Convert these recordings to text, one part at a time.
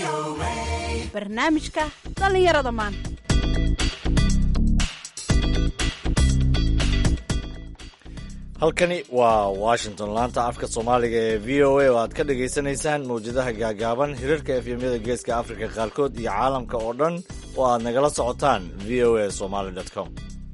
barnaamijka dhallinyarada maanta halkani waa washington laanta afka soomaaliga ee v o a oo aad ka dhagaysanaysaan mawjadaha gaagaaban hirarka efyemyada geeska afrika qaarkood iyo caalamka oo dhan oo aad nagala socotaan v o a somaly com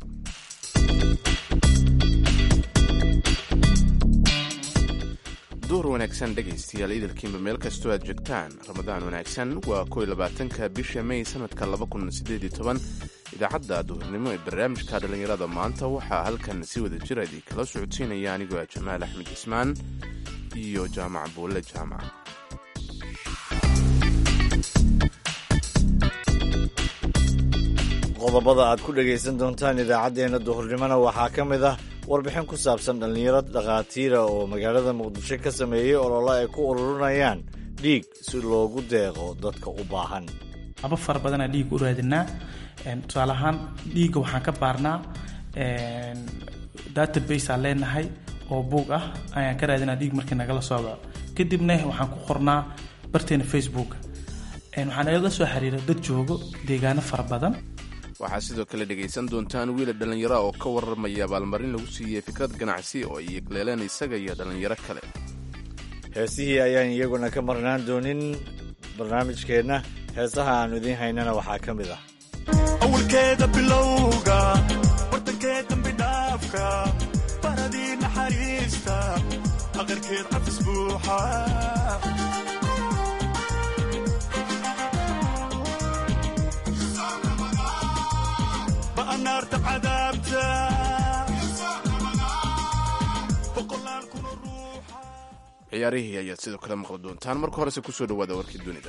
duur wanaagsan dhegaystayaal idilkiinba meel kastoo aad joogtaan ramadaan wanaagsan waa kow iyo labaatanka bisha may sanadka laba kun sideed iyo toban idaacadda duhurnimo ee barnaamijka dhallinyarada maanta waxaa halkan si wada jir idii kala socodsiinaya anigoo ah jamaal axmed cismaan iyo jaamac buulle jaamac qodobada aad ku dhagaysan doontaan idaacaddeenna duhurnimona waxaa ka mid ah warbixin ku saabsan dhallinyaro dhakhaatiira oo magaalada muqdisho ka sameeyey olole ay ku ururinayaan dhiig si loogu deeqo dadka u baahan aba fara badanaa dhiig u raadinaa tusaale ahaan dhiigga waxaan ka baarnaa database aan leenahay oo buug ah ayaan ka raadinaa dhiig markii nagala socdo kadibna waxaan ku qornaa barteena facebook waxaan la soo xiriira dad joogo deegaano fara badan waxaa sidoo kale dhegaysan doontaan wiila dhallinyaro oo ka warramaya abaalmarin lagu siiyey fikrad ganacsi oo ay yegleeleen isaga iyo dhallinyaro kale heesihii ayaan iyaguna ka marnaan doonin barnaamijkeenna heesaha aanu idiin haynana waxaa ka mid ah awalkeeda bilowga bartankeed dambi dhaafka baradii naxariista aqarkeed cafis buuxa ba'anaarta cadaabta boqolaal kuna ruuxa ciyaarihii ayaad sidoo kale maqli doontaan marka horese kusoo dhawaada warkii dunida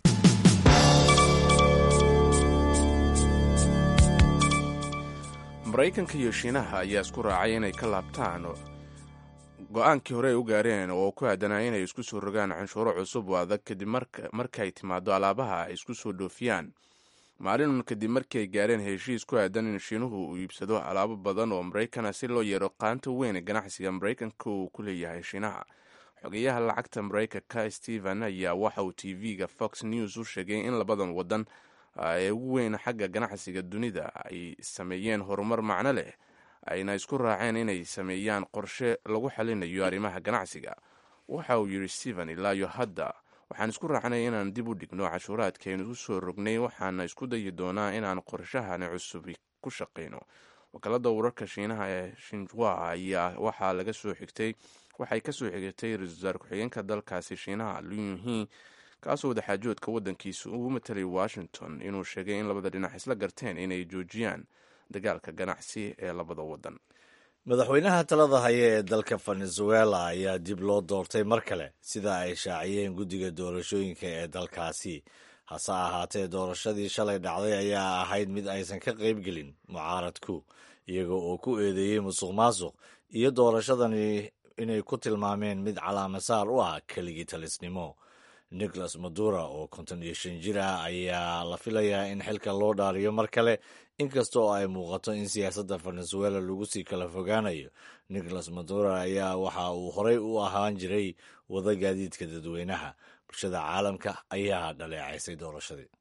maraykanka iyo shiinaha ayaa isku raacay inay ka laabtaan go-aankii hore ay u gaareen oo ku aadanaa inay isku soo rogaan canshuuro cusub oo adag kadib markay timaado alaabaha ay isku soo dhoofiyaan maalin kadib markii ay gaareen heshiis ku aadan in shiinuhu uu iibsado alaabo badan oo maraykana si loo yeero qaanta weyn ee ganacsiga maraykanka uu ku leeyahay shiinaha xogeyaha lacagta maraykanka stephen ayaa waxa uu t v-ga fox news u sheegay in labadan wadan ee ugu weyn xagga ganacsiga dunida ay sameeyeen horumar macno leh ayna isku raaceen inay sameeyaan qorshe lagu xalinayo arrimaha ganacsiga waxa uu yidhi stephen ilaayo hadda waxaan isku raacnay inaan dib u dhigno cashuuraadkaaynu u soo rognay waxaana isku dayi doonaa inaan qorshahani cusubi ku shaqayno wakaalada wararka shiinaha ee shinjwa ayaa waxaa laga soo xigtay waxay ka soo xigatay ra-isul wasaar ku-xigeenka dalkaasi shiinaha luyuhi kaasoo wadaxaajoodka waddankiisa ugu matalay washington inuu sheegay in labada dhinac isla garteen inay joojiyaan dagaalka ganacsi ee labada wadan madaxweynaha talada haya ee dalka venezuela ayaa dib loo doortay mar kale sida ay shaaciyeen guddiga doorashooyinka ee dalkaasi hase ahaatee doorashadii shalay dhacday ayaa ahayd mid aysan ka qaybgelin mucaaradku iyaga oo ku eedeeyey musuq maasuq iyo doorashadani inay ku tilmaameen mid calaamasaar u ah keligii talisnimo nicholas madura oo konton iyo shan jir ah ayaa la filayaa in xilka loo dhaariyo mar kale inkasta oo ay muuqato in siyaasadda venezuela lagu sii kala fogaanayo nicholas madura ayaa waxa uu horey u ahaan jiray wada gaadiidka dadweynaha bulshada caalamka ayaa dhaleecaysay doorashadii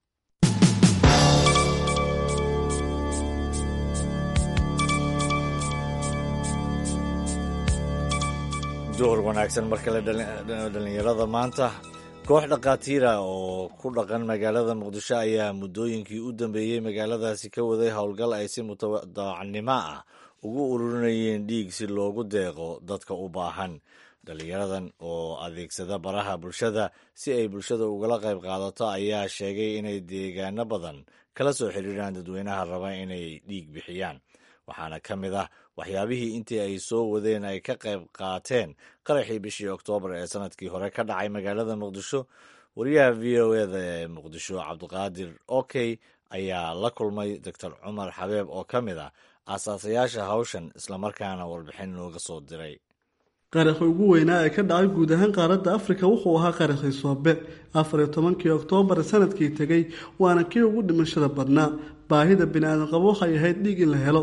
duhur wanaagsan mar kale dhallinyarada maanta koox dhakhaatiira oo ku dhaqan magaalada muqdisho ayaa muddooyinkii u dambeeyey magaaladaasi ka waday howlgal ay si mutadacnimo ah ugu ururinayeen dhiig si loogu deeqo dadka u baahan dhallinyaradan oo adeegsada baraha bulshada si ay bulshada ugala qayb qaadato ayaa sheegay inay deegaano badan kala soo xiriiraan dadweynaha raba inay dhiig bixiyaan waxaana ka mid ah waxyaabihii intii ay soo wadeen ay ka qayb qaateen qaraxii bishii oktoobar ee sanadkii hore ka dhacay magaalada muqdisho wariyaha v o eda ee muqdisho cabdiqaadir okey ayaa la kulmay doctor cumar xabeeb oo ka mid ah aasaasayaasha hawshan islamarkaana warbixin nooga soo diray qaraxi ugu weynaa ee ka dhacay guud ahaan qaaradda afrika wuxuu ahaa qaraxii soobe afar iyo tobankii oktoobar sanadkii tegey waana kii ugu dhimashada badnaa baahida bini-aadan qabo waxay ahayd dhiig in la helo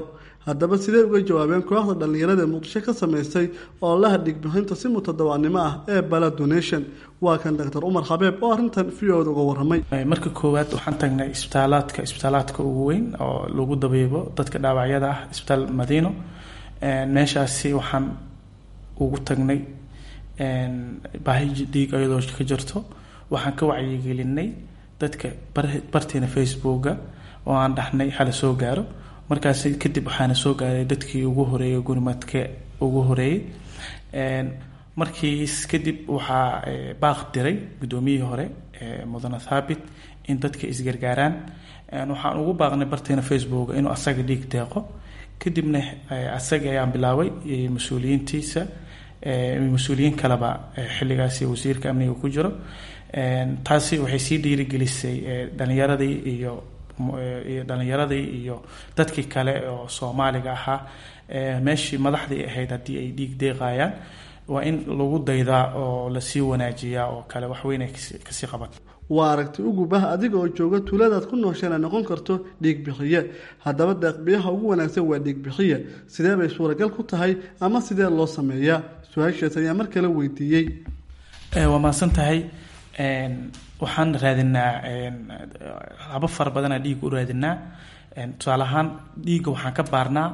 haddaba sidee uga jawaabeen kooxda dhallinyarada ee muqdisho ka samaysay oo laha dhigbixinta si mutadawacnimo ah ee bala donation waa kan doctor umar xabeeb oo arrintan v o da uga waramay marka koowaad waxaan tagnay isbitaalaadka isbitaalaadka ugu weyn oo lagu dabiibo dadka dhaawacyada ah isbitaal madiino meeshaasi waxaan ugu tagnay baahi dhiig ayadoo ka jirto waxaan ka wacyigelinay dadka barteena facebooka oo aan dhahnay hala soo gaaro markaas kadib waxaana soo gaaray dadkii ugu horeeyay gurimadka ugu horeeyey markiis kadib waxaa baaq diray guddoomiyihii hore mudane thaabit in dadka isgargaaraan waxaan ugu baaqnay barteena facebook inuu asaga dhiig deeqo kadibna asaga ayaan bilaabay mas-uuliyiintiisa mas-uuliyiin kaleba xilligaasi wasiirka amniga ku jiro taasi waxay sii dhiirigelisay dhalinyaradii iyo iyo dhalinyaradii iyo dadkii kale oo soomaaliga ahaa meeshii madaxdii ahayd haddii ay dhiig deeqayaan waa in lagu daydaa oo lasii wanaajiyaa oo kale waxweynay kasii qaban waa aragti ugubah adiga oo jooga tuuladaad ku noosheen ay noqon karto dhiigbixiye haddaba deeqbiyaha ugu wanaagsan waa dhiigbixiye sidee bay suuragal ku tahay ama sidee loo sameeyaa su-aashaas ayaa mar kale weydiiyey waa mahadsan tahay waxaan raadinaa haba fara badanaa dhiig u raadinaa tusaale ahaan dhiigga waxaan ka baarnaa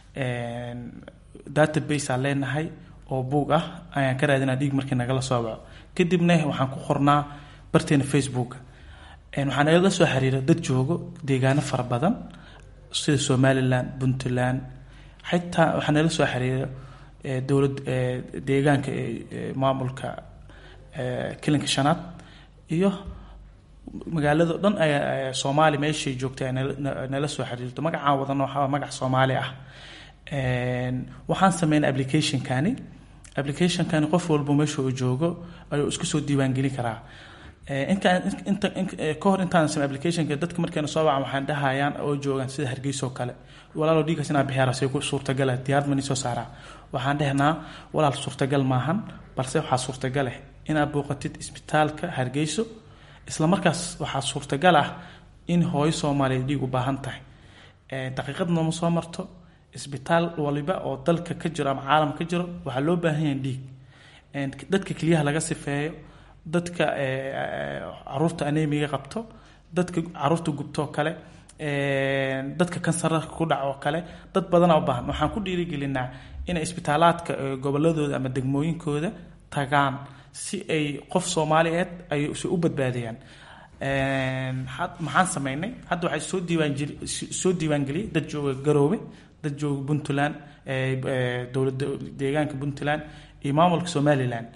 database aan leenahay oo buug ah ayaan ka raadinaa dhiig markii nagala soo baco kadibna waxaan ku qornaa barteena facebooka waxaa nagala soo xiriira dad joogo deegaano fara badan sida somalilan puntland xitaa waxaa nagala soo xiriira dowlad deegaanka maamulka kilinka shanaad iyo magaalado dhan ayaa soomaali meeshay joogtay nala soo xiriirto magacaan wadano waxaa magac soomaali ah waxaan sameynay applicationkani applicationkani qof walba meesha uu joogo ayuu isku soo diiwaangelin karaa intaan inta ka hor intaan samey applicationka dadka markayna soo wacan waxaan dhahayaan oo joogaan sida hargeysa oo kale walaalo dhiigaas inaa bixiyaa rasay ku suurtagala diyaarad mani soo saaraa waxaan dhehnaa walaal suurtagal maahan balse waxaa suurtagal ah inaad booqatid isbitaalka hargeyso isla markaas waxaa suurtagal ah in hooyo soomaaliyeed dhiig u baahan tahay daqiiqad nooma soo marto isbitaal waliba oo dalka ka jiro ama caalam ka jiro waxaa loo baahan yahay dhiig dadka keliyaha laga sifeeyo dadka caruurta anemiga qabto dadka caruurta gubtoo kale dadka kansarka ku dhac oo kale dad badana u baahan waxaan ku dhiirigelinaa inay isbitaalaadka goboladooda ama degmooyinkooda tagaan si ay qof soomaaliyeed ay si u badbaadiyaan maxaan sameynay hadda waxay soo diiwaanjeli soo diiwaangeliyay dad jooga garoobe dad jooga puntland dowlada deegaanka puntland iyo maamulka somalilan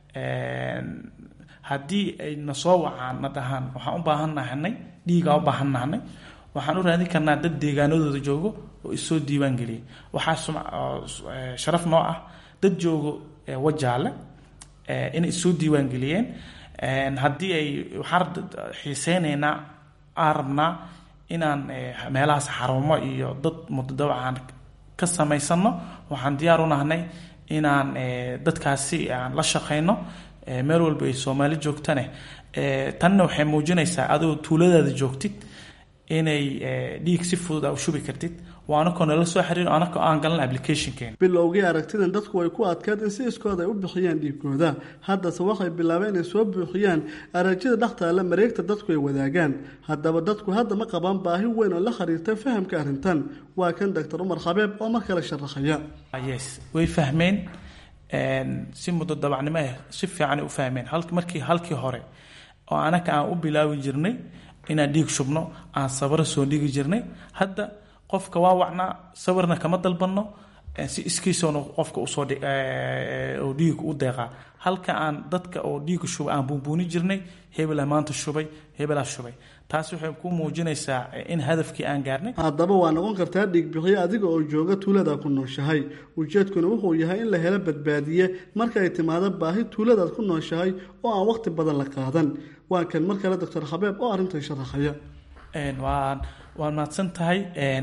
haddii ay na soo wacaan na dhahaan waxaan u baahan nahanay dhiigaa u baahan nahanay waxaan u raadin karnaa dad deegaanadooda joogo oo isoo diiwaan geliyay waxaa sharaf noo ah dad joogo wajaale inay isoo diiwaan geliyeen haddii ay waxaan xiiseyneynaa aan rabnaa inaan meelahaas xarumo iyo dad mudadawacaan ka samaysano waxaan diyaar u nahnay inaan dadkaasi aan la shaqeyno meel walba ay soomaali joogtane tanna waxay muujinaysaa adoo tuuladaada joogtid inay dhiig si fudud a u shubi kartid waa anakoo nala soo xiriir anakoo aan galan applicationkeena bilowgii aragtidan dadku way ku adkaed in si iskooda ay u bixiyaan dhiigkooda haddase waxay bilaabeen inay soo buuxiyaan arajida dhextaala mareegta dadku ay wadaagaan haddaba dadku hadda ma qabaan baahi weyn oo la xiriirta fahamka arrintan waa kan doctor umar xabeeb oo mar kale sharaxaya yes way fahmeen si muddo dabacnimo ah si fiicanay u fahmeen markii halkii hore oo anaka aan u bilaabi jirnay inaan dhiig shubno aan sabaro soo dhigi jirnay hadda qofka waa wacnaa sawirna kama dalbanno si iskiisoona qofka usoo oo dhiig u deeqaa halka aan dadka oo dhiiga shubay aan buunbuuni jirnay hebela maanta shubay hebelaa shubay taasi waxay ku muujinaysaa in hadafkii aan gaarnay haddaba waa noqon kartaa dhiigbixiyo adiga oo jooga tuuladaad ku nooshahay ujeedkuna wuxuu yahay in la helo badbaadiye marka ay timaado baahi tuuladaad ku nooshahay oo aan waqti badan la qaadan waa kan mar kale doctor xabeeb oo arrintan sharaxaya waan waan mahadsan tahay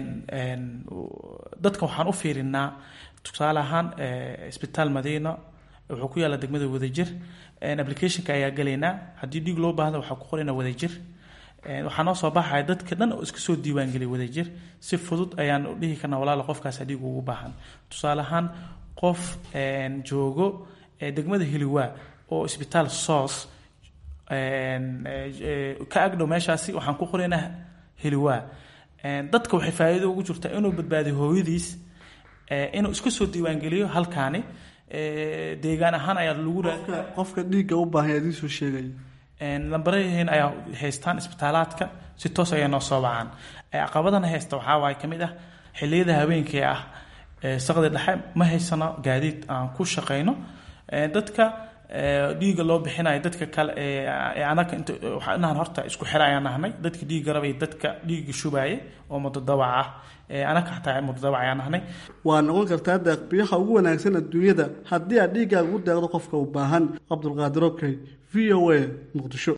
dadka waxaan u fiirinaa tusaale ahaan isbitaal madiina wuxuu ku yaalla degmada wadajir applicationka ayaa galaynaa haddii dhiig loo baahda waxaa ku qoraynaa wadajir Een, waxaa noo soo baxaya dadka dhan oo iska soo diiwaangeliyay wadajir si fudud ayaan u dhihi karnaa walaala qofkaas dhiig ugu baahan tusaale ahaan qof een, joogo ee degmada hiliwaa oo isbitaal soos een, ee, ee, ka agdhow meeshaasi waxaan ku qoraynaa hiliwaa Een, dadka waxay faa'iido ugu jirtaa inuu badbaadiyo hooyadiis ee, inuu iska soo diiwaangeliyo halkaani ee, deegaan ahaan ayaa lagu raa qofka qofka dhiigga u baahan idiin soo sheegaya Een, lambaraheen ayaa haystaan isbitaalaadka si toos ayay noo soo wacaan Ee, caqabadana haysta waxaa waaye ka mid ah xilliyada habeenkii ah ee, saqdi dhexe ma haysano gaadiid aan ku shaqayno Ee, dadka ee, dhiigga loo bixinayo dadka kale ee ee anaga inta waxaa inaan horta isku xira ayaan nahnay dadka dhiigga rabay dadka dhiigga shubaaye oo mudadawac ah Ee, anaga xataa mudadawac ayaan nahnay waa noqon kartaa deeqbiyaha ugu wanaagsan adduunyada haddii aad dhiiggaaga ugu deeqdo qofka u baahan cabdulqaadir okey v o a muqdisho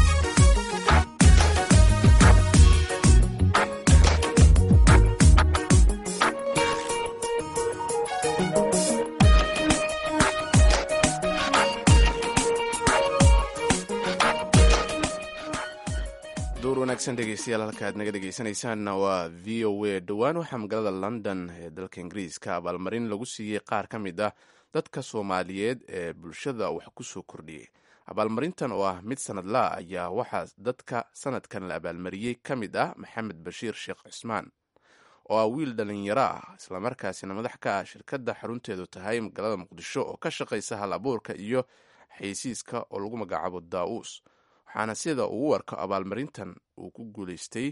door wanaagsan dhegeystayaal halka aad naga dhegeysanaysaanna waa v o a dhowaan waxaa magaalada london ee dalka ingiriiska abaalmarin lagu siiyey qaar ka mid ah dadka soomaaliyeed ee bulshada wax ku soo kordhiyey abaalmarintan oo ah mid sanadlaa ayaa waxaa dadka sanadkan la abaalmariyey ka mid ah maxamed bashiir sheekh cusmaan oo ah wiil dhalinyaro ah islamarkaasina madax ka ah shirkadda xarunteedu tahay magaalada muqdisho oo ka shaqaysa hal abuurka iyo xaysiiska oo lagu magacaabo daa'uus waxaana sida ugu warko abaalmarintan uu ku guuleystay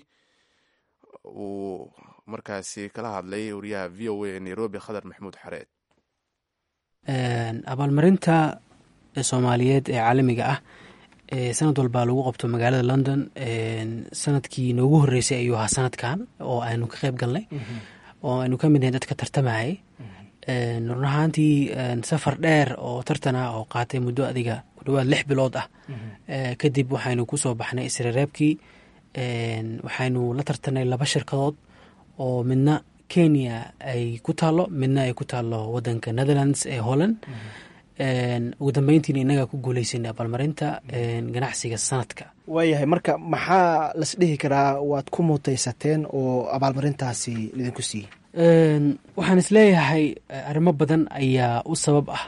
uu markaasi kala hadlay wariyaha v o a ee nairobi khadar maxamuud xareed abaalmarinta soomaaliyeed ee caalamiga ah ee sanad walbaa lagu qabto magaalada london sanadkii noogu horeysay ayuu ahaa sanadkan oo aynu ka qeyb galnay oo aynu ka mid nahay dadka tartamayay run ahaantii safar dheer oo tartan ah oo qaatay muddo adiga ku dhawaad lix bilood ah kadib waxaynu kusoo baxnay isrereebkii waxaynu la tartanay laba shirkadood oo midna kenya ay ku taalo midna ay ku taalo wadanka netherlands ee holland ugu dambeyntiina innagaa ku guuleysanay abaalmarinta ganacsiga sanadka waayahay marka maxaa las dhihi karaa waad ku mutaysateen oo abaalmarintaasi idinku siiyey waxaan isleeyahay arrimo badan ayaa u sabab ah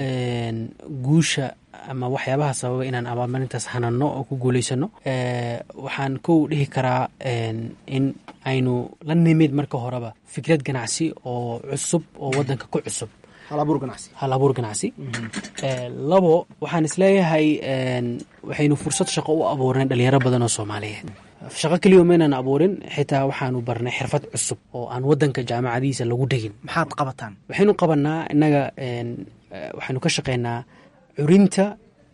guusha ama waxyaabaha sababa inaan abaalmarintaas hanano oo ku guuleysano waxaan kow dhihi karaa in aynu la nimid marka horeba fikrad ganacsi oo cusub oo wadanka ku cusub halabuur ganacsi hal abuur ganacsi labo waxaan isleeyahay waxaynu fursad shaqo u abuurnay dhalinyaro badan oo soomaaliyeed shaqo keliya maynaan abuurin xitaa waxaanu barnay xirfad cusub oo aan wadanka jaamacadiisa lagu dhegin maxaad qabataan waxaynu qabanaa innaga waxaynu ka shaqeynaa curinta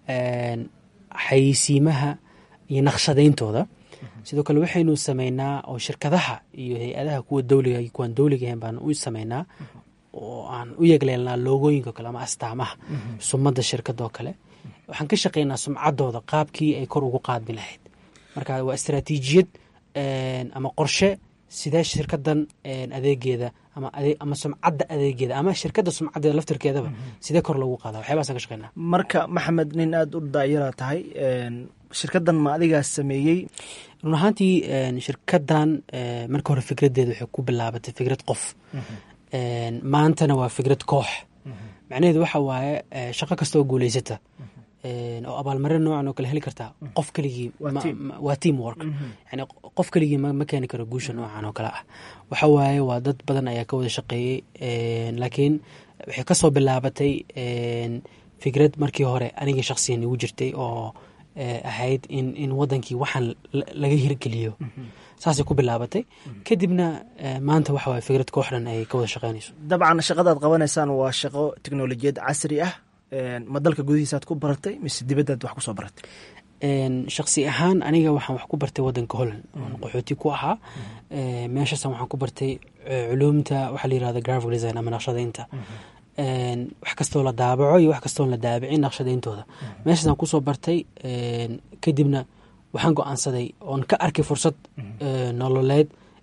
xayeysiimaha iyo naqshadayntooda sidoo kale waxaynu sameynaa oo shirkadaha iyo hay-adaha kuwa dowliga iyo kuwaan dowliga ahayn baan u sameynaa oo aan u yegleelnaa loogooyinka kale ama astaamaha sumadda shirkadoo kale waxaan ka shaqeynaa sumcaddooda qaabkii ay kor ugu qaadmi lahayd marka waa istaraatiijiyad ama qorshe sidee shirkadan adeegeeda ama sumcadda adeegeeda ama shirkadda sumcaddeeda laftirkeedaba sidee kor loogu qaada waxyabahasaan ka shaqeynaa marka maxamed nin aada u daayara tahay shirkaddan ma adigaa sameeyey run ahaantii shirkaddan marka hore fikraddeeda waxay ku bilaabatay fikrad qof maantana waa fikrad koox macnaheedu waxa waaye shaqo kastaoo guuleysata oo abaalmarin noocan oo kale heli kartaa qof keligii waa team work yani qof keligii ma keeni karo guusha noocan oo kale ah waxa waaye waa dad badan ayaa ka wada shaqeeyey laakiin waxay kasoo bilaabatay fikrad markii hore aniga shaksiyan igu jirtay oo ahayd in in wadankii waxaan laga hirgeliyo saasay ku bilaabatay kadibna maanta waxa waye fikrad kooxdhan ay ka wada shaqeynayso dabcan shaqadaad qabanaysaan waa shaqo teknolojiyad casri ah ma dalka gudihiisaad ku baratay mise dibaddaad wax kusoo baratay shaksi ahaan aniga waxaan wax ku bartay wadanka holland oon qaxooti ku ahaa meeshaasan waxaan ku bartay culuumta waxaa la yirahda graphic design ama naqshadaynta wax kastoo la daabaco iyo wax kastoo la daabicin naqshadayntooda meeshaasaan kusoo bartay kadibna waxaan go-aansaday oon ka arkay fursad nololeed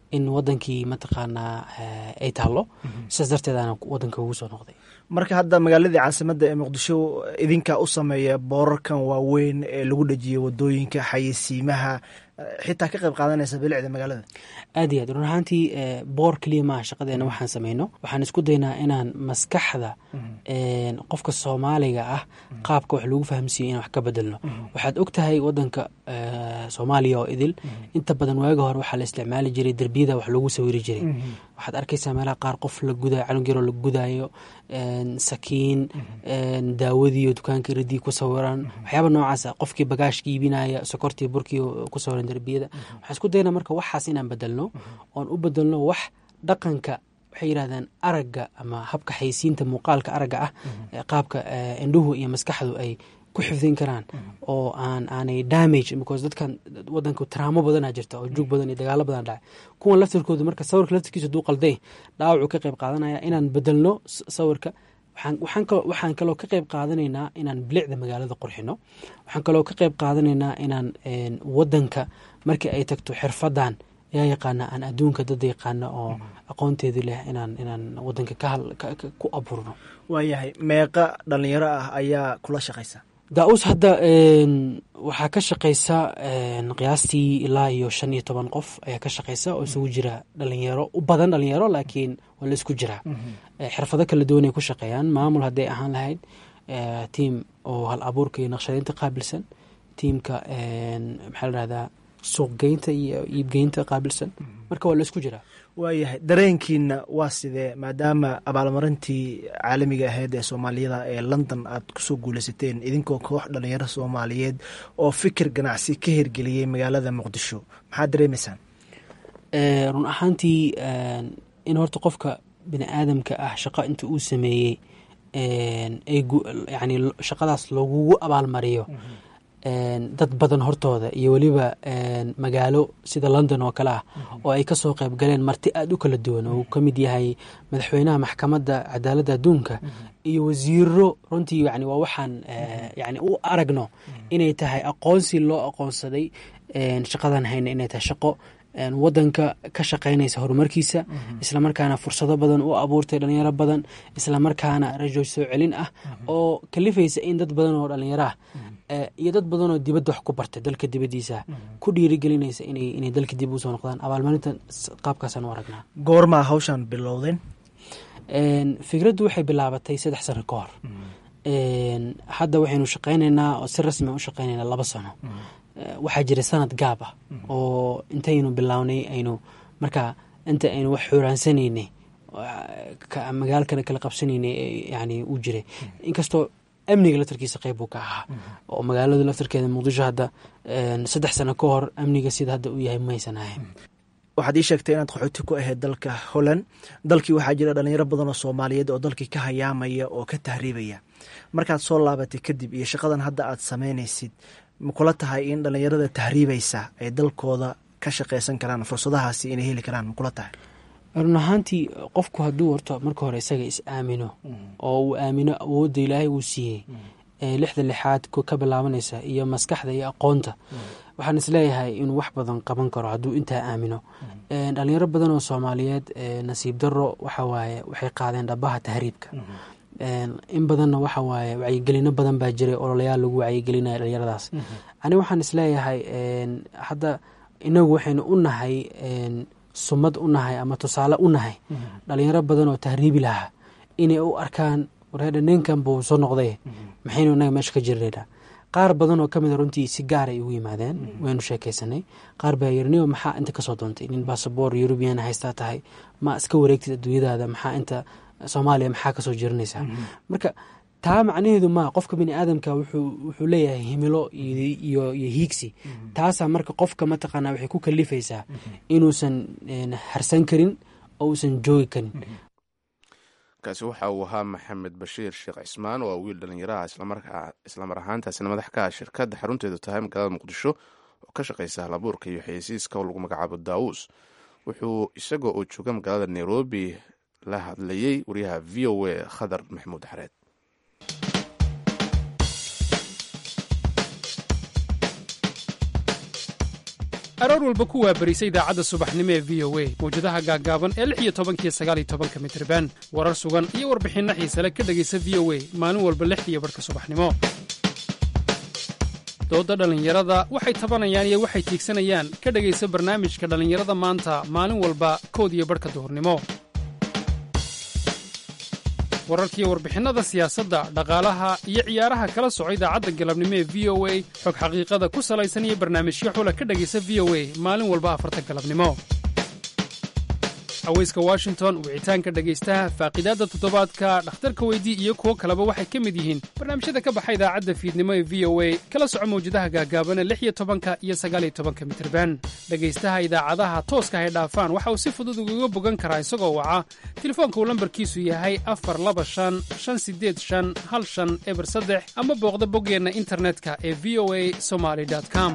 in wadankii mataqaanaa eh, ay taallo sidaas darteedaana wadanka ugu soo noqday marka hadda magaaladii caasimadda ee muqdisho idinkaa u sameeya boorarkan waaweyn ee lagu dhejiyay wadooyinka xayeysiimaha eh, xitaa ka qayb qaadanaysa bilicda magaalada aad iyo aad run ahaantii eh, boor keliya maaha shaqadeena waxaan sameyno waxaan isku daynaa inaan maskaxda een, qofka soomaaliga ah qaabka wax lagu fahamsiiyo inaan wax ka bedelno waxaad og tahay wadanka eh, soomaaliya oo idil inta badan waaga hore waxaa la isticmaali jiray derbiyada wax lagu sawiri jiray waxaad arkaysaa meelaha qaar qof la gudayo canug yaroo la gudayo een, sakiin een, daawadiiyo dukaanka iridii ku sawiran waxyaaba noocaas ah qofkii bagaashka iibinaya sokortii burkii oo ku sawiran derbiyada waxaan isku daynaa marka waxaas inaan bedelno oon u bedelno wax dhaqanka waxay yidhahdaan aragga ama habka xaysiinta muuqaalka aragga ah ee qaabka eh, indhuhu iyo maskaxdu ay ku xifdin karaan oo aan aanay damage because dadkan wadanka taraamo badanaa jirta oo juug badan iyo dagaalo badan dhacay kuwan laftirkoodu marka sawirka laftirkiisa haduu qalday dhaawacuu ka qayb qaadanaya inaan bedelno s- sawirka waxaan waxaan kaloo waxaan kaloo ka qayb qaadanaynaa inaan bilicda magaalada qurxino waxaan kaloo ka qayb qaadanaynaa inaan een, wadanka markii ay tagto xirfadan yaa yaqaana aan adduunka dad yaqaana oo aqoonteedu leh inaan inaan wadanka ka hal- ka- ka- ku abuurno waayahay meeqa dhalinyaro ah ayaa kula shaqaysa daa-us hadda een, waxaa ka shaqaysa een, qiyaastii ilaa iyo shan iyo toban qof ayaa ka shaqaysa oo isugu jira dhalinyaro u badan dhalinyaro laakiin waa la isku jiraa Eh, xirfado kala duwan ay ku shaqeeyaan maamul hadday ahaan lahayd eh, tiim oo hal abuurka iyo naqshadeynta qaabilsan tiimka een, maxaa la dhahdaa suuqgeynta iyo iibgeynta qaabilsan marka waa la isku jiraa waayahay dareenkiina waa sidee maadaama abaalmarintii caalamiga ahayd ee soomaaliyada ee london aad kusoo guuleysateen idinkoo koox dhalinyaro soomaaliyeed oo fikir ganacsi ka hirgeliyey magaalada muqdisho maxaad dareemaysaan Eh, run ahaantii een, in horta qofka bini aadamka ah shaqo inta uu sameeyey een, ay gu- yani lo- shaqadaas lagugu abaalmariyo een, dad badan hortooda iyo weliba een, magaalo sida london oo kale ah oo ay kasoo qayb galeen marti aada u kala duwan oo uu ka mid yahay madaxweynaha maxkamadda cadaaladda adduunka iyo wasiiro runtii yani waa waxaan eh, yani u aragno inay tahay aqoonsi loo aqoonsaday een, shaqadan hayna inay tahay shaqo een, wadanka ka shaqaynaysa horumarkiisa islamarkaana fursado badan u abuurtay dhalinyaro badan islamarkaana rajo soo celin ah oo kalifaysa in dad badan oo dhalinyaro ah eh, iyo dad badan oo dibadda wax ku bartay dalka dibaddiisa ku dhiirigelinaysa inay inay dalka dib usoo noqdaan abaalmarinta s- qaabkaasaan u aragnaa goormaa hawshan bilowdeen Een, fikraddu waxay bilaabatay saddex sano ka hor Een, hadda waxaynu shaqaynaynaa oo si rasmi u shaqaynaynaa laba sano Eh, waxaa jira sanad gaab ah oo intaynu bilownay aynu marka inta aynu wax xuraansanayna magaalkana kala qabsanaynay ee yani uu jiray inkastoo amniga laftarkiisa qayb buu ka ahaa oo magaaladu laftarkeeda muqdisho hadda een, saddex sano ka hor amniga sida hadda uu yahay maysan ahayn waxaad ii sheegtay inaad qaxooti ku ahayd dalka holland dalkii waxaa jira dhalinyaro badan oo soomaaliyeed oo dalkii ka hayaamaya oo ka tahriibaya markaad soo laabatay kadib iyo shaqadan hadda aad samaynaysid ma kula tahay in dhalinyarada tahriibaysa ay dalkooda ka shaqaysan karaan fursadahaasi inay heli karaan ma kula tahay run ahaantii qofku hadduu horto marka hore isaga is aamino oo uu aamino awoodda ilaahay uu siiyey ee lixda lixaad ku ka bilaabanaysa iyo maskaxda iyo aqoonta waxaan isleeyahay inuu wax badan qaban karo hadduu intaa aamino Een, dhalinyaro badan oo soomaaliyeed ee nasiib daro waxa waaye waxay qaadeen dhabaha tahriibka Een, in badanna waxa waaye wacyigelino badan baa jiray ololayaal lagu wacyigelinaya dhalinyaradaas ani waxaan isleeyahay een, hadda inagu waxaynu u nahay een, sumad u nahay ama tusaale u nahay dhalinyaro badan oo tahriibi lahaa inay u arkaan wareedha ninkan buu soo noqday maxaynu inaga meesha ka jirnaynaa qaar badan oo kamid a runtii si gaar ay ugu yimaadeen waynu sheekaysanay qaar baa yiri niyo maxaa inta kasoo doontay nin basaboor eurubian haystaa tahay ma iska wareegtid adduunyadaada maxaa inta soomaaliya maxaa kasoo jiranaysaa marka taa macnaheedu ma qofka bini aadamka wuxuu wuxuu leeyahay himilo iyo iyo iyo hiigsi taasaa marka qofka mataqaanaa waxay ku kalifaysaa inuusan een, harsan karin oo uusan joogi karin kaasi waxa uu ahaa maxamed bashiir sheekh cismaan oo wiil dhallinyaraha islamarkaa islamar ahaantaasina madax ka ah shirkadda xarunteedu tahay magaalada muqdisho oo ka shaqaysa halabuurka iyo xayeysiiska oo lagu magacaabo daawus wuxuu isagoo oo jooga magaalada nairobi la hadlayey wariyaha v o a khadar maxamuud xareed aroor walba ku waabarisa idaacadda subaxnimo ee v o a mawjadaha gaaggaaban ee lix iyo tobankiyo sagaal iyo tobanka mitriban warar sugan iyo warbixinno xiise le ka dhegaysa v o a maalin walba lixdiiyo barhka subaxnimo doodda dhallinyarada waxay tabanayaan iyo waxay tiigsanayaan ka dhegaysa barnaamijka dhallinyarada maanta maalin walba kood iyo barhka duhurnimo wararkiiyo warbixinnada siyaasadda dhaqaalaha iyo ciyaaraha kala soco idaacadda galabnimo ee v o a xog xaqiiqada ku salaysan iyo barnaamijyo xula ka dhegaysa v o a maalin walba afarta galabnimo haweyska washington wicitaanka dhegaystaha faaqiidaadda toddobaadka dhakhtarka weydii iyo kuwo kaleba waxay ka mid yihiin barnaamijyada ka baxa idaacadda fiidnimo ee v o a kala soco mawjadaha gaagaabana lix iyo tobanka iyo sagaaliyo tobanka mitirban dhegaystaha idaacadaha tooska hay dhaafaan waxa uu si fudud ugaga bogan karaa isagoo waca telefoonka uu lambarkiisu yahay afar laba shan shan sideed shan hal shan eber saddex ama booqda boggeenna internetka ee v o a somaly com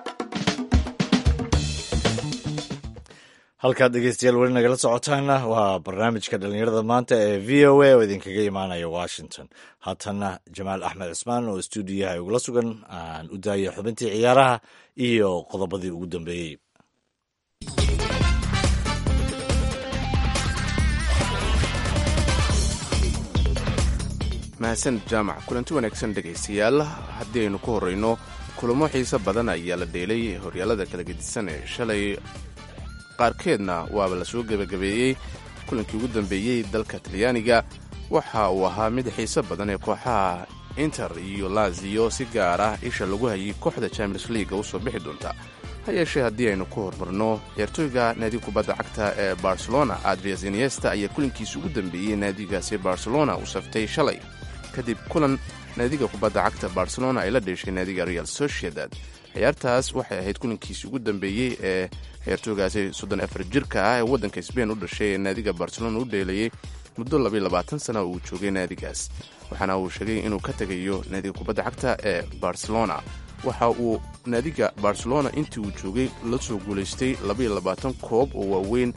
halkaad dhegeystayaal weli nagala socotaana waa barnaamijka dhallinyarada maanta ee v o a oo idinkaga imaanaya washington haatana jamaal axmed cismaan oo stuudiyaha igula sugan aan u daaya xubintii ciyaaraha iyo qodobadii ugu dambeeyey mahadsan jaamac kulanti wanaagsan dhegaystayaal haddii aynu ku horrayno kulamo xiise badan ayaa la dheelay horyaalada kala gedisan ee shalay qaarkeedna waaba la soo gebagabeeyey kulankii ugu dambeeyey dalka talyaaniga waxa uu ahaa mid xiise badan ee kooxaha inter iyo laziyo si gaar ah isha lagu hayay kooxda champions leaga usoo bixi doonta ha yeeshee haddii aynu ku hormarno ciyaartooyga naadiga kubadda cagta ee barcelona adrias iniesta ayaa kulankiisa ugu dambeeyey naadigaasi barcelona uu saftay shalay kadib kulan naadiga kubadda cagta barcelona ay la dheeshay naadiga real sociedad ciyaartaas waxay ahayd kulankiisii ugu dambeeyey ee ciyaartooygaasi soddon afar jirka ah ee waddanka sbain u dhashay ee naadiga barcelona u dheelayay muddo labayo labaatan sana uu joogay naadigaas waxaana uu sheegay inuu ka tegayo naadiga kubadda cagta ee barcelona waxa uu naadiga barcelona intii uu joogay la soo guulaystay labaiyo labaatan koob oo waaweyn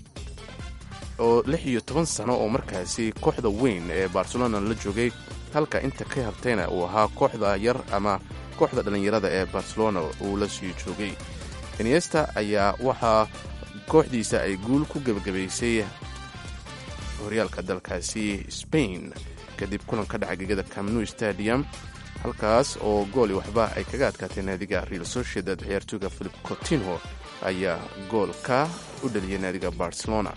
oo lix iyo toban sano oo markaasi kooxda weyn ee barcelona la joogay halka inta ka hartayna uu ahaa kooxda yar ama kooxda dhallinyarada ee barcelona uu la sii joogay iniesta ayaa waxaa kooxdiisa ay guul ku gebagabaysay horyaalka dalkaasi spain kadib kulan ka dhaca gegada camnu stadium halkaas oo gooli waxba ay kaga adkaatay naadiga real sociedad ciyaartooyga philip cotinho ayaa goolka u dhaliyay naadiga barcelona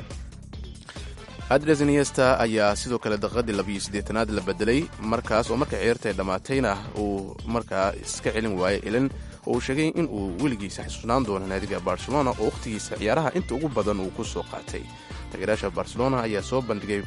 adres iniesta ayaa sidoo kale daqiiqadii labiyo siddeetanaad la bedelay markaas oo marka ciyaarta ay dhammaatayna uu markaa iska celin waayey ilin oo uu sheegay in uu weligiisa xasuusnaan doono naadiga barcelona oo wakhtigiisa ciyaaraha inta ugu badan uu ku soo qaatay taageerayaasha barcelona ayaa soo bandhigay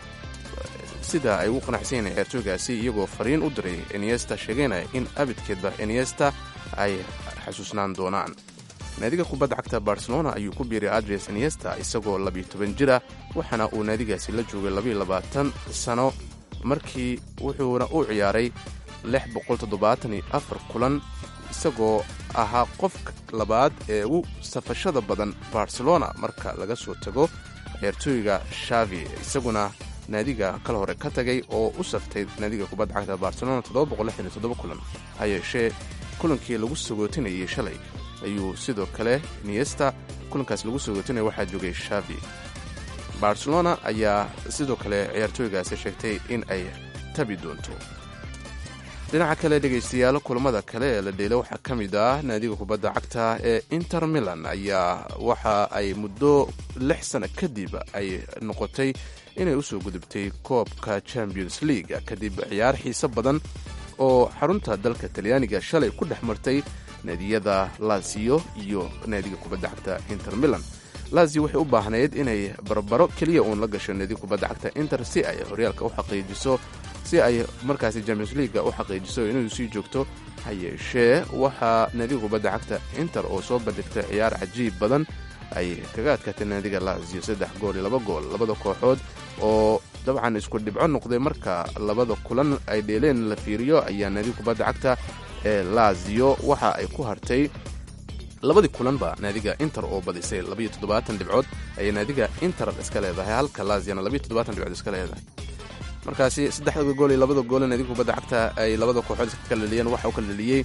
sida ay ugu qanacsan yihiin ciyaartooygaasi iyagoo fariin u diray iniesta sheegaynaya in abidkeedba iniesta ay xasuusnaan doonaan naadiga kubadda cagta barcelona ayuu ku biiray adres iniesta isagoo labiyo toban jira waxaana uu naadigaasi la joogay labayo labaatan sano markii wuxuuna u ciyaaray lix boqol toddobaatan iyo afar kulan isagoo ahaa qofka labaad ee ugu safashada badan barcelona marka laga soo tago ciyaartooyga shavi isaguna naadiga kala hore ka tagay oo u saftay naadiga kubadda cagta barcelona kulan ha yeeshee kulankii lagu sagootinayay shalay ayuu sidoo kale niesta kulankaas lagu sagootinaya waxaa joogay shavi barcelona ayaa sidoo kale ciyaartooygaasi sheegtay in ay tabi doonto dhinaca kale dhegaystayaal kulamada kale ee la dheela waxaa ka mid ah naadiga kubadda cagta ee inter milan ayaa waxa ay muddo lix sano kadib ay noqotay inay usoo gudubtay koobka champions league kadib ciyaar xiise badan oo xarunta dalka talyaaniga shalay ku dhex martay naadiyada lazio iyo naadiga kubadda cagta inter milan lazio waxay u baahnayd inay barbaro keliya uun la gasho naadiga kubadda cagta inter si ay horyaalka u xaqiijiso si ay markaasi champions leaga u xaqiijiso inuu sii joogto ha yeeshee waxaa naadiga kubadda cagta inter oo soo bandhigtay ciyaar cajiib badan ay kaga adkaatay naadiga lazio saddex gool iyo laba gool labada kooxood oo dabcan isku dhibco noqday marka labada kulan ay dheeleen la fiiriyo ayaa naadiga kubadda cagta ee lazio waxa ay ku hartay labadii kulanba naadiga inter oo badisay labayo toddobaatan dhibcood ayay naadiga inter iska leedahay halka laziana labayo toddobaatan dhibcood iska leedahay markaasi saddexda gool iyo labada goole naadiga kubadda cagta ay labada kooxood iska kala dhaliyeen waxa u kala dhaliyey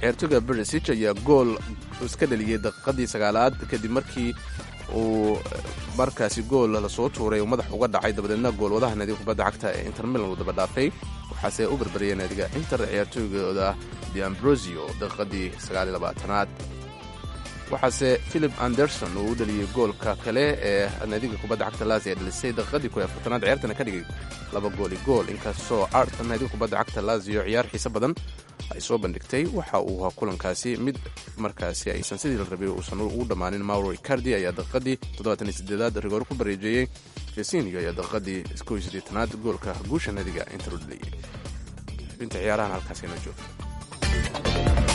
ciyaartooyga bersich ayaa gool iska dhaliyey daqiiqadii sagaalaad kadib markii uu markaasi gool lasoo tuuray uu madax uga dhacay dabadeedna goolwadaha naadiga kubadda cagta ee inter milan uu daba dhaafay waxaase u barbariyay naadiga inter ciyaartooygooda deambrosio daqiiqadii sagaalilabaatanaad waxaase philip anderson uu u dhaliyey goolka kale ee naadiga kubadda cagta laasi ee dhalisay daqiiqadii ku afartanaad ciyaartana ka dhigay laba gooli gool inkastoo arta naadiga kubadda cagta laasio ciyaar xiise badan ay soo bandhigtay waxa uu ahaa kulankaasi mid markaasi aysan sidii la rabay uusan ugu dhammaanin mauro icardi ayaa daqiiqadii toddobaatan iyo sideedaad rigoor ku bareejeeyey fesinio ayaa daqiiqadii kow iyo siddeetanaad goolka guusha naadiga inter u dhaliyey xubinta ciyaarahan halkaas inoo jooga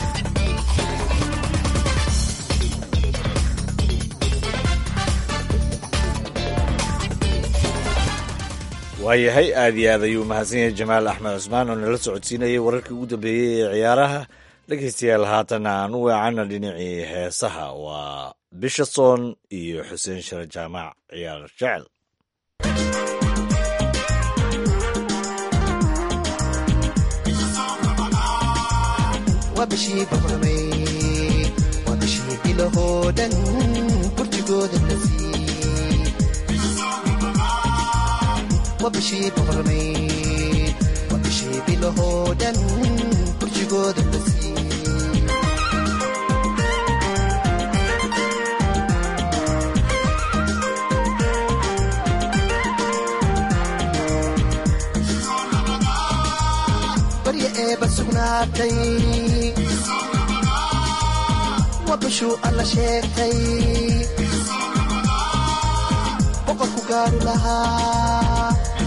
waayahay aad iyo aad ayuu mahadsan yahay jamaal axmed cusmaan oo nala socodsiinayay wararkii ugu dambeeyey ee ciyaaraha dhegaystayaal haatana aan u weecana dhinacii heesaha waa bisha soon iyo xuseen share jaamac ciyaar jecel waa bishii boqormay waa bishii bilahoo dhan burjigooda la siiyey waa bishii boqormay waa bishii bilahoo dhan burjigooda la siiyey barya eeba sugnaatay waa bishuu alla sheegtay boqorku gaaru lahaa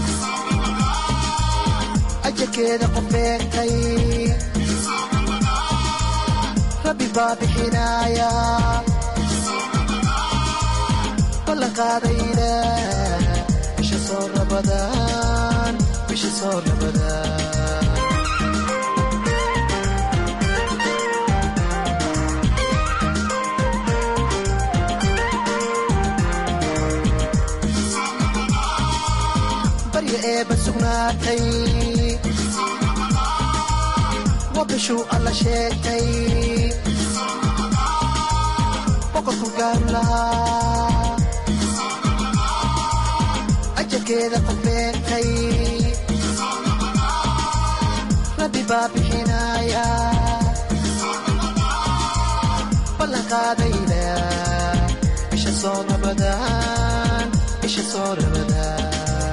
ajarkeeda qof beegtay rabbi baa bixinaaya ballan qaadayna bisha soo rabadaan bisha soo rabadaan barya eeba sugnaatay waa bishuu alla sheegtay boqorku gaaru lahaa ajarkeeda qof beegtay rabbi baa bixinaaya ballan qaadayna bisha soo rabadaan bisha soo rabadaan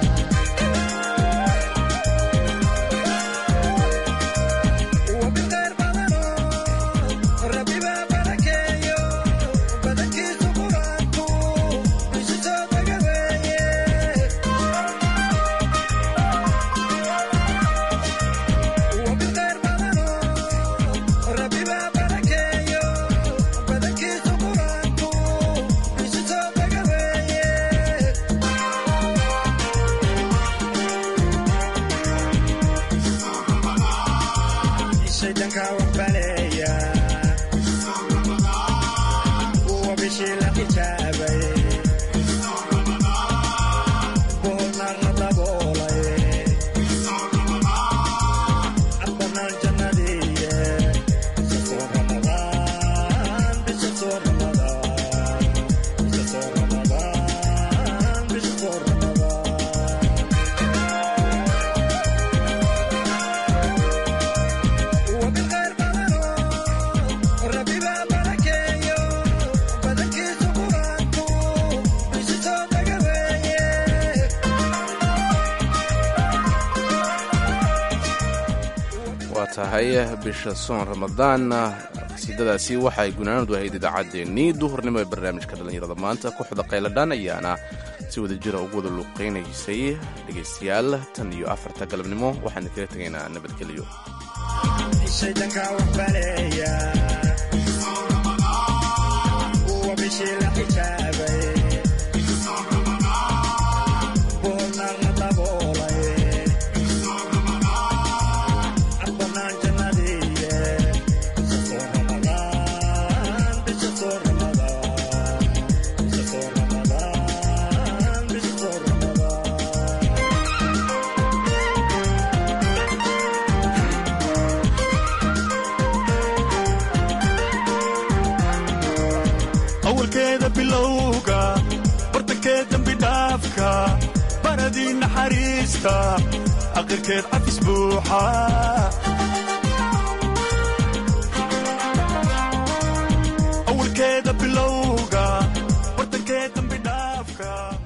waa tahay bisha soon ramadaan qasiidadaasi waxay gunaanadu ahayd idaacaddeenii duhurnimo ee barnaamijka dhallinyarada maanta kooxda qayladhaan ayaana si wada jira ugu wada luuqaynaysay dhegaystayaal tan iyo afarta galabnimo waxaan kaga tegaynaa nabadgelyo bilowga bartankeed dambi dhaafka baradii naxariista aqirkeed cafis buuxa awalkeeda bilowga bartankeed dambi dhaafka